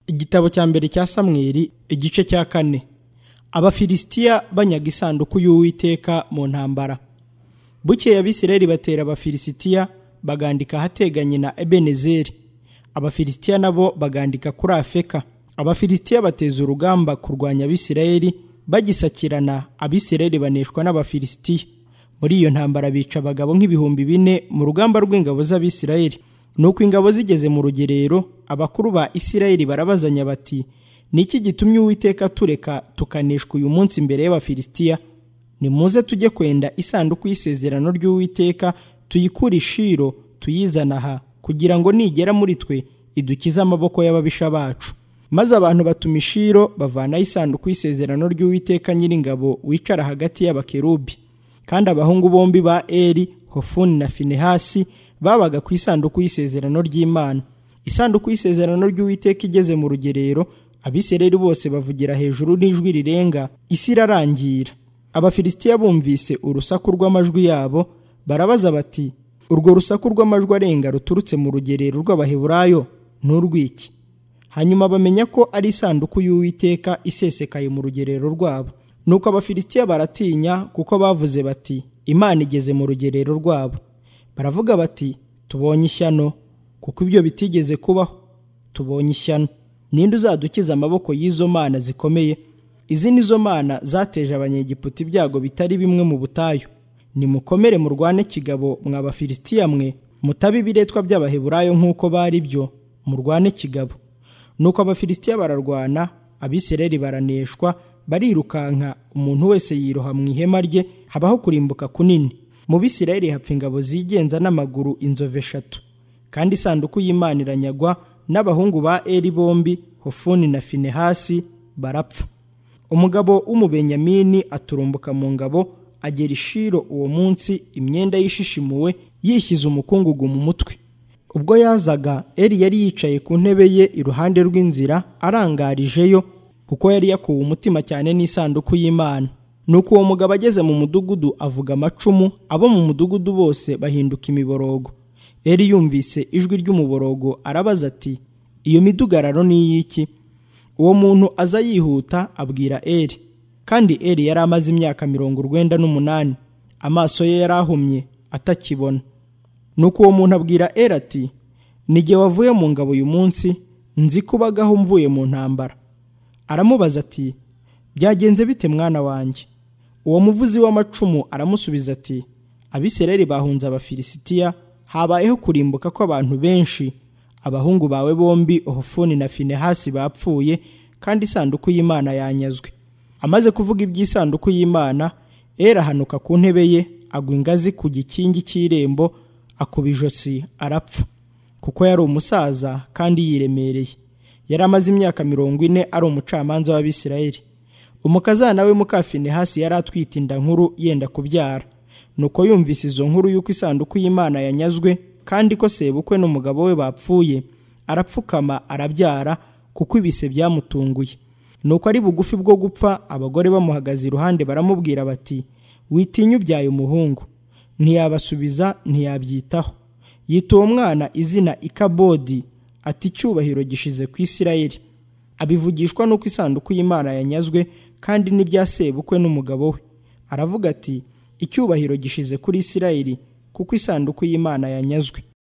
igitabo cya mbere cya samweli igice cya kane abafilisitiya banyaga isanduku y'uwiteka mu ntambara bukeye abisirayeli batera abafilisitiya bagandika ahateganye na ebenezeri abafilisitiya nabo bagandika kuri afeka abafilisitiya bateza urugamba kurwanya abisirayeli bagisakirana abisirayeli baneshwa n'abafilisitiya muri iyo ntambara bica abagabo nk'ibihumbi bine mu rugamba rw'ingabo z'abisirayeli nuko ingabo zigeze mu rugerero abakuru ba isirayeli barabazanya bati niki gitumye uwiteka tureka tukaneshwa uyu munsi imbere y'abafilisitiya nimuze tujye kwenda isanduku y'isezerano ry'uwiteka tuyikure ishiro tuyizana aha kugira ngo nigera muri twe idukize amaboko y'ababisha bacu maze abantu batuma ishiro bavanaho isanduku y'isezerano ry'uwiteka nyiringabo wicara hagati y'abakerubi kandi abahungu bombi ba eri hofuni na finehasi babaga ku isanduku y'isezerano ry'imana isanduku y'isezerano ry'uwiteka igeze mu rugerero abisirayeli bose bavugira hejuru n'ijwi rirenga isi irarangira abafilisitiya bumvise urusaku rw'amajwi yabo barabaza bati urwo rusaku rw'amajwi arenga ruturutse mu rugerero rw'abaheburayo n'urw'iki hanyuma bamenya ko ari isanduku y'uwiteka isesekaye mu rugerero rwabo nuko abafilisitiya baratinya kuko bavuze bati imana igeze mu rugerero rwabo baravuga bati tubonye ishyano kuko ibyo bitigeze kubaho tubonye ishyano ninde uzadukiza amaboko y'izo mana zikomeye izi ni zo mana zateje abanyegiputa ibyago bitari bimwe mu butayu nimukomere murwane kigabo mwa bafilisitiya mwe mutabe ibiretwa by'abaheburayo nk'uko bari byo murwane kigabo nuko abafilisitiya bararwana abisireri baraneshwa barirukanka umuntu wese yiroha mu ihema rye habaho kurimbuka kunini mu bisirayeli hapfa ingabo zigenza n'amaguru inzovu eshatu kandi isanduku y'imana iranyagwa n'abahungu ba eri bombi hofuni na finehasi barapfa umugabo w'umubenyamini aturumbuka mu ngabo agera ishiro uwo munsi imyenda yishishimuwe yishyize umukungugu mu mutwe ubwo yazaga eri yari yicaye ku ntebe ye iruhande rw'inzira arangarijeyo kuko yari yakuwe umutima cyane n'isanduku y'imana nuko uwo mugabo ageze mu mudugudu avuga amacumu abo mu mudugudu bose bahinduka imiborogo eri yumvise ijwi ry'umuborogo arabaza ati iyo midugararo ni iy'iki uwo muntu aza yihuta abwira eri kandi eri yari amaze imyaka mirongo urwenda n'umunani amaso ye yari ahumye atakibona nuko uwo muntu abwira eri ati n'igihe wavuye mu ngabo uyu munsi nzi kubagaho mvuye mu ntambara aramubaza ati byagenze bite mwana wanjye uwo muvuzi w'amacumu aramusubiza ati abisireri bahunze abafilisitiya habayeho kurimbuka kw'abantu benshi abahungu bawe bombi ohofuni na finehasi bapfuye kandi isanduku y'imana yanyazwe amaze kuvuga iby'isanduku y'imana era ahanuka ku ntebe ye agwa ingazi ku gikingi cy'irembo akuba ijosi arapfa kuko yari umusaza kandi yiremereye yari amaze imyaka mirongo ine ari umucamanza w'abisirayeli umukazana we mukafinehasi yari atwite inda nkuru yenda kubyara nuko yumvise izo nkuru y'uko isanduku y'imana yanyazwe kandi ko sebukwe n'umugabo we bapfuye arapfukama arabyara kuko ibise byamutunguye nuko ari bugufi bwo gupfa abagore bamuhagaze iruhande baramubwira bati witinya ubyaye umuhungu ntiyabasubiza ntiyabyitaho yita uwo mwana izina ikabodi ati icyubahiro gishize ku isirayeli abivugishwa n'uko isanduku y'imana yanyazwe kandi n'ibya sebukwe n'umugabo we aravuga ati icyubahiro gishize kuri isirayeli kuko isanduku y'imana yanyazwe